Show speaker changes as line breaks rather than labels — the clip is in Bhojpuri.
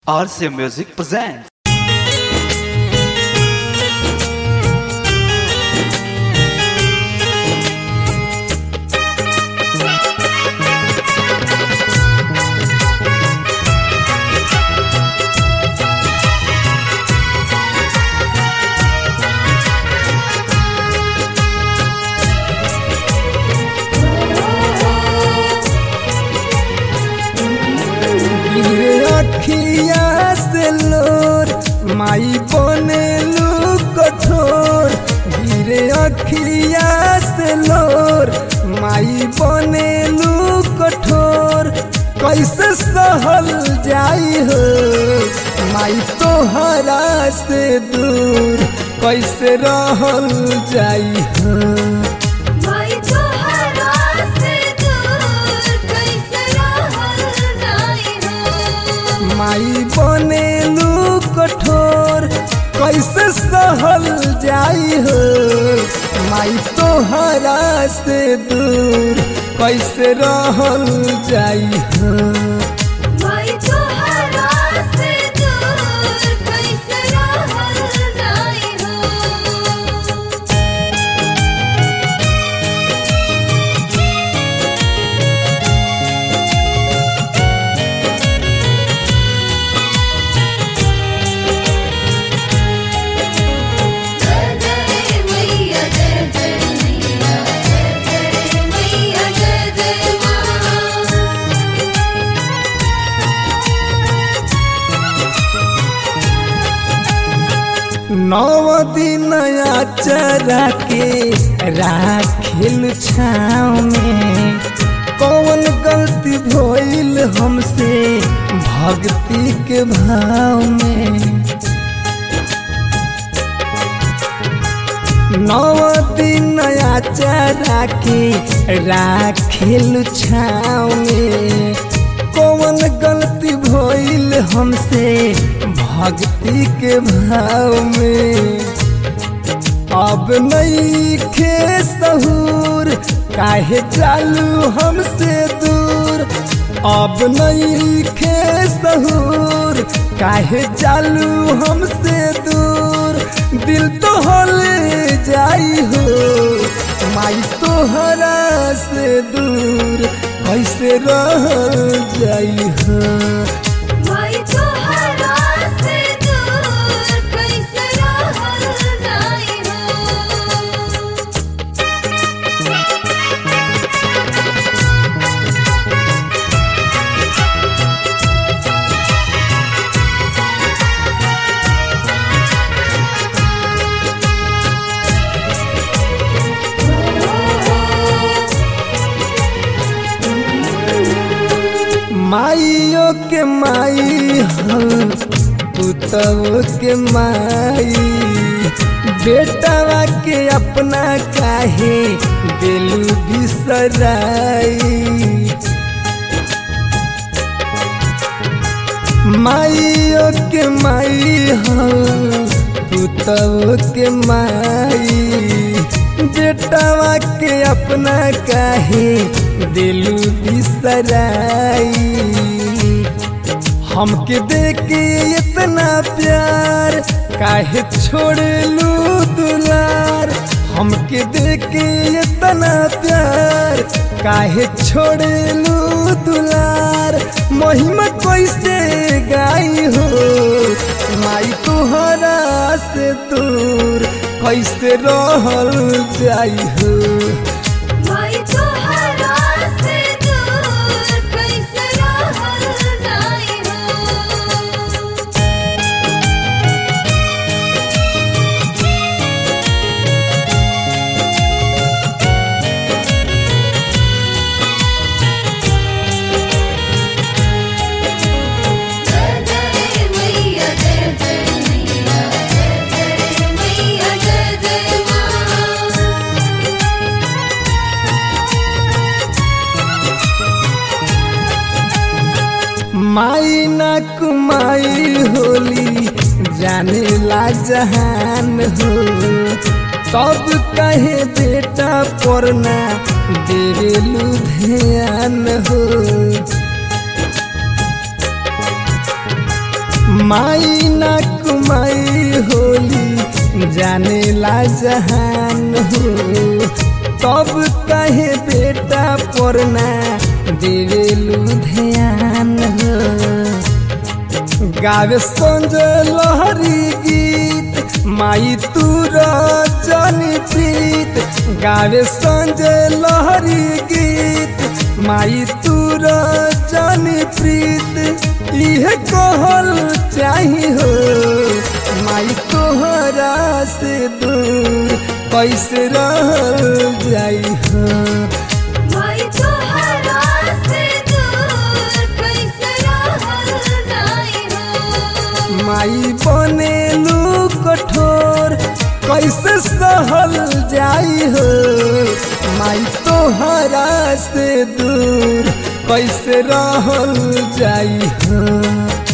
RCA Music presents.
गिरे अखिया से लोर माई बनेलू कठोर गिरे अखिया से लोर माई बनेलू कठोर कैसे सहल जाई हो माई तोहरा से दूर कैसे रहल जाई हो
माई तोहरा से दूर कैसे रहल जाई हो
माई बनेलू कठोर कैसे सहल जाई हो माई तोहरा से दूर कैसे रहल जाई हो
माई तोहरा से दूर कैसे रहल जाई हो जय जय मैया जय जय मैया जय जय मैया जय जय मां
नव दिन चरा के राखिल छाव में कौन गलती भइल हमसे भक्ति के भाव में नव दिन चरा के राखिल छाव में कौन गलती भइल हमसे भक्ति के भाव में अब नहीं खे सहूर काहे चालू हमसे दूर अब नहीं खे सहूर काहे चालू हमसे दूर दिल तो हल जाई हो माई तोहरा से दूर कैसे रह जाई हो
माई तोहरा से दूर कैसे रहल जाई हो
माइयो के माई हम पुतव के माई बेटवा के अपना काहे दिलू बिसराई माइयो के माई हम पुतव के माई बेटवा के अपना काहे दिलू बिसराई हमके देके इतना प्यार काहे छोड़लू दुलार हमके देके इतना प्यार काहे छोड़लू दुलार महिमा कैसे गाई हो माई तोहरा से दूर कैसे रहल जाई हो
माई तोहरा से दूर कैसे रहल जाई हो जय जय मैया जय जय मैया जय जय मैया जय जय मां
माई ना कुमाई होली जाने ला जहान हो तब कहे बेटा पढ़ना देवेलू ध्यान हो माई ना कुमाई होली जाने ला जहान हो तब कहे बेटा पढ़ना देवेलू ध्यान हो गावे संजय लहरी गीत माई तू रचनी प्रीत गावे संजय लहरी गीत माई तू रचनी प्रीत इहे कहल चाही हो माई तोहरा से दूर कैसे रहल जाई हो
माई तोहरा से दूर कैसे रहल जाई हो
माई बनेलू कठोर कैसे सहल जाई हो माई तोहरा से दूर कैसे रहल जाई हो